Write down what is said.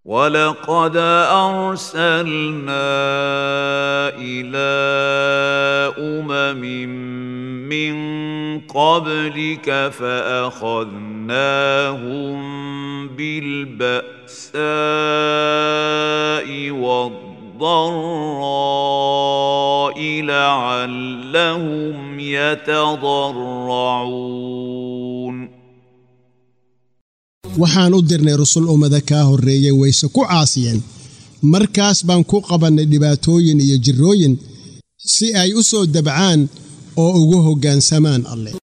ولقد ارسلنا الى امم من قبلك فاخذناهم بالباساء والضراء لعلهم يتضرعون waxaan u dirnay rusul ummada kaa horreeyey wayse ku caasiyeen markaas baan ku qabannay dhibaatooyin iyo jirrooyin si ay u soo dabcaan oo ugu hoggaansamaan alleh